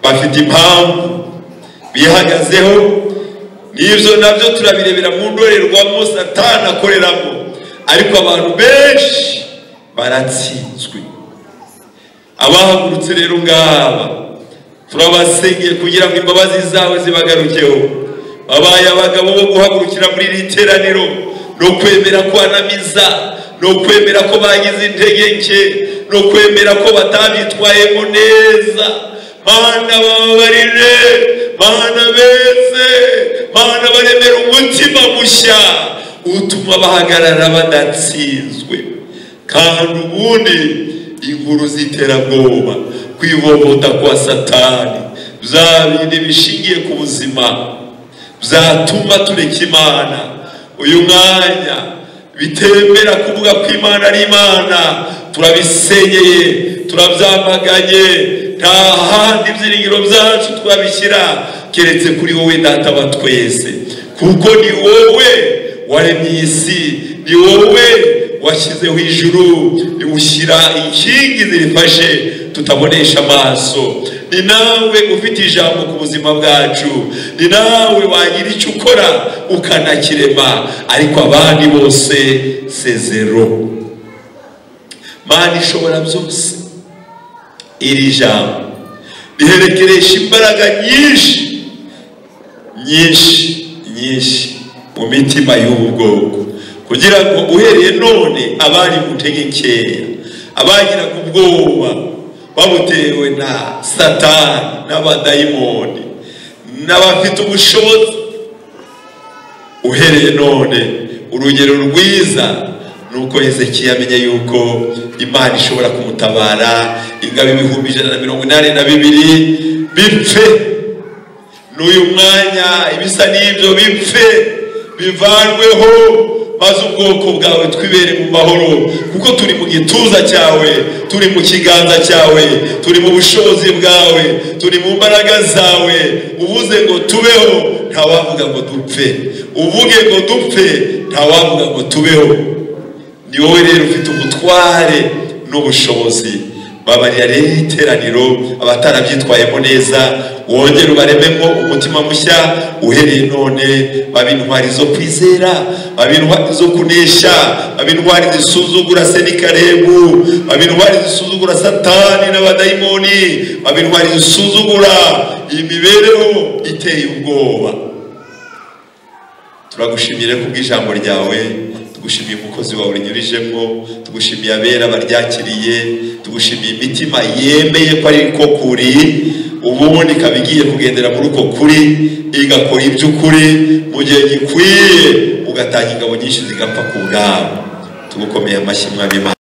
bafite impamvu bihagazeho n'ibyo nabyo turabirebera mu ndorerwamo satani akoreramo ariko abantu benshi baratsinzwe abahagurutse rero ngaba turabasengeye kugira ngo imbabazi zawe zibagarukeho babaye abagabo bo guhagurukira muri iri teraniro no kwemera kwanamiza no kwemera ko bagize intege nke no kwemera ko batabitwayemo neza mana bababarire mana beze mana baremera umutima mushya utuma bahagarara badatsinzwe kandi ubundi inkuru z'iterabwoba kwivovota kwa satani bya bindi bishingiye ku buzima byatuma tureka imana uyu mwanya bitemera kuvuga ko imana ari imana turabisenyeye turabyamaganye nta handi ibyiringiro byacu twabishyira keretse kuri wowe data wa twese kuko ni wowe waremye iyi si ni wowe washyizeho ijuru ushyira inkingi zirifashe tutabonesha amaso ni nawe ufite ijambo ku buzima bwacu ni nawe wagira icyo ukora ukanakirema ariko abandi bose sezero mana ishobora byose iri jambo riherekeresha imbaraga nyinshi nyinshi nyinshi mu mitima y'ubu bwoko kugira ngo uhereye none abari mutege nkeya abagira ku bwoba babutewe na satani n'abadayimoni n'abafite ubushobozi uhereye none urugero rwiza ni uko hezekiya amenya yuko imana ishobora kumutabara ingabo ibihumbi ijana na mirongo inani na bibiri bipfe n'uyu mwanya ibisa n'ibyo bipfe bivanweho maze ubwoko bwawe twibere mu mahoro kuko turi mu gituza cyawe turi mu kiganza cyawe turi mu bushobozi bwawe turi mu mbaraga zawe uvuze ngo tubeho ntawavuga ngo dupfe uvuge ngo dupfe ntawavuga ngo tubeho ni wowe rero ufite ubutware n'ubushobozi babarira rero iteraniro abatarabyitwayemo neza wongere ubarememo umutima mushya uhereye none babe intwari zo kwizera babe intwari zo kunesha babe intwari zisuzugura se n'ikarebu babe intwari zisuzugura satani n'abadayimoni babe intwari zisuzugura imibereho iteye ubwoba turagushimire kubw'ijambo ryawe tugushimiye umukozi wawe unyurijemo tugushimiye abera baryakiriye tugushimiye imitima yemeye ko ari ko kuri ubundi ikaba igiye kugendera muri uko kuri igakora iby'ukuri mu gihe gikwiye ugatanga ingabo nyinshi zigapfa ku bwabo tugukomeye amashyi mwami Imana